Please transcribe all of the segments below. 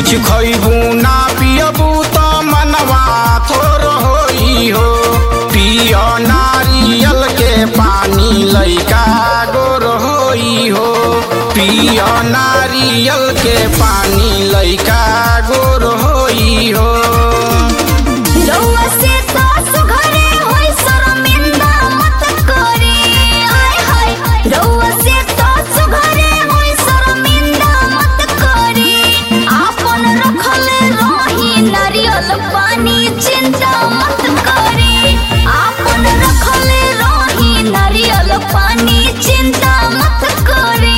कुछ खइबू ना पियबू त मनवा थोर होई हो पियो नारियल के पानी लइका गोर होई हो पियो नारियल के पानी लइका गोर होई हो रउआ से तो सुघरे होई शर्मिंदा मत करी आय हाय रउआ से तो सुघरे होई शर्मिंदा मत करी आपन रखल रही नारियल पानी चिंता मत करी आपन रखल रही नारियल पानी चिंता मत करी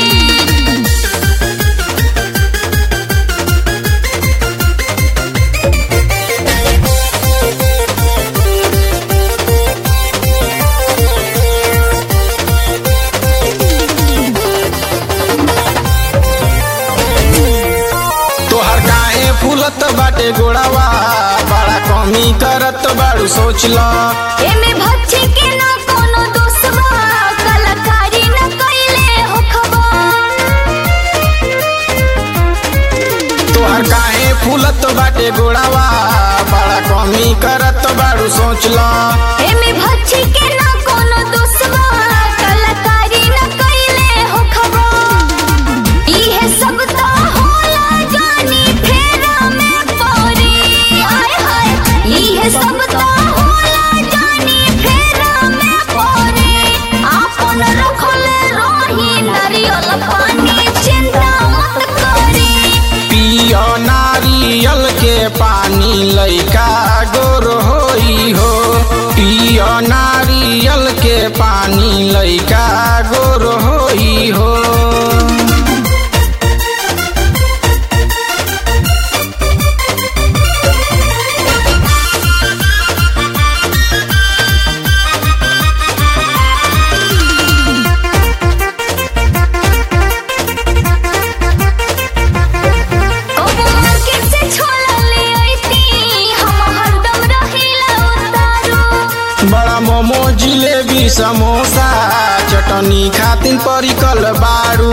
तोहर काहे फूलत बाटे गोड़ावा बड़ा कमी करत बाड़ू सोच ल एमे भच्ची के ना कोनो दोष बा कलाकारी न कइले हो खबर तोहर काहे फूलत बाटे गोड़ावा बड़ा कमी करत बाड़ू सोच ल एमे भच्ची के ना कोनो दोष बा कलाकारी न कइले हो खबर इहे सब तो होला जानी फेरा में पड़ी आय हाय इहे सब तो होला जानी फेरा में पड़ी आपन रखल रही नारियल पानी चिंता मत करी पियो नारियल के पानी लइका गोर होई हो पियो नारियल के पानी लइका गोर होई हो कबो मार्केट से छोला ले अइती हम हरदम रहिला उतारू बड़ा मोमो जिलेबी समोसा चटनी खातिन परिकल बाड़ू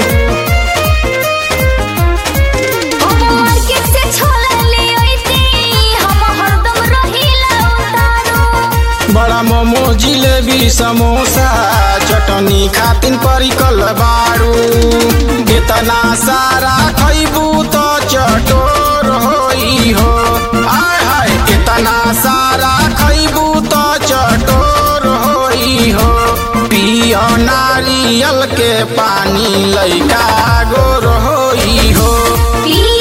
कबो मार्केट से छोला ले अइती हम हरदम रहिला उतारू बड़ा मोमो जिलेबी समोसा चटनी खातिन परिकल बाड़ू कितना सारा खइबू तो चटोर होई हो आय हाय कितना सारा खइबू तो चटोर होई हो पियो नारियल के पानी लइका गोर होई हो पिया